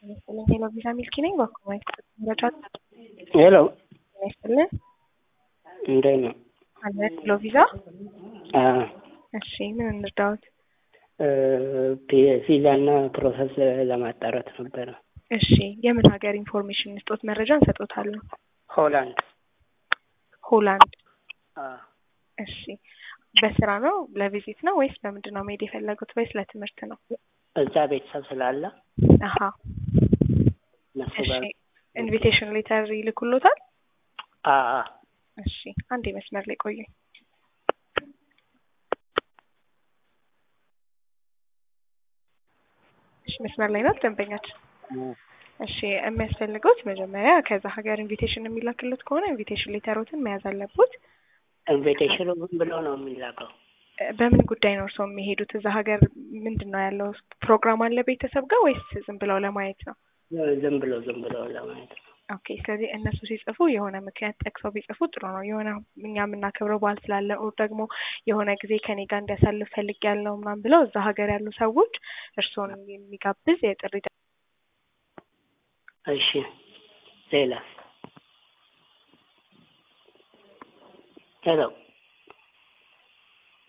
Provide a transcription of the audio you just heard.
ይስጥልኝ ሄሎ ቪዛ ሚልኪ ነኝ። በኩማይት መረጃ ሄሎ ይስጥልን እንዴት ነው? አለ ሄሎ ቪዛ። አዎ እሺ ምን እንርዳዎት? ቪዛ እና ፕሮሰስ ለማጣራት ነበረ። እሺ የምን ሀገር ኢንፎርሜሽን እንስጦት? መረጃ እንሰጦታለን። ሆላንድ። ሆላንድ። አዎ እሺ በስራ ነው ለቪዚት ነው ወይስ በምንድን ነው መሄድ የፈለጉት ወይስ ለትምህርት ነው? እዛ ቤተሰብ ስላለ አሀ እነሱ እሺ ጋር ኢንቪቴሽን ሌተር ይልኩሎታል? አዎ እሺ አንዴ መስመር ላይ ቆዩ። እሺ መስመር ላይ ናት ደንበኛችን። እሺ የሚያስፈልጉት መጀመሪያ ከዛ ሀገር ኢንቪቴሽን የሚላክሉት ከሆነ ኢንቪቴሽን ሌተሮትን መያዝ አለቦት። ኢንቪቴሽኑ ምን ብሎ ነው የሚላከው? እ በምን ጉዳይ ነው እርስዎ የሚሄዱት? እዛ ሀገር ምንድን ነው ያለው ፕሮግራም አለ ቤተሰብ ጋር ወይስ ዝም ብለው ለማየት ነው? ዝም ብሎ ዝም ብሎ ለማየት ነው። ኦኬ ስለዚህ እነሱ ሲጽፉ የሆነ ምክንያት ጠቅሰው ቢጽፉ ጥሩ ነው። የሆነ እኛ የምናከብረው በዓል ስላለ ኦር ደግሞ የሆነ ጊዜ ከኔ ጋር እንዲያሳልፍ ፈልግ ያለው ምናምን ብለው እዛ ሀገር ያሉ ሰዎች እርስዎን የሚጋብዝ የጥሪ ደ- እሺ ሌላ ሄሎ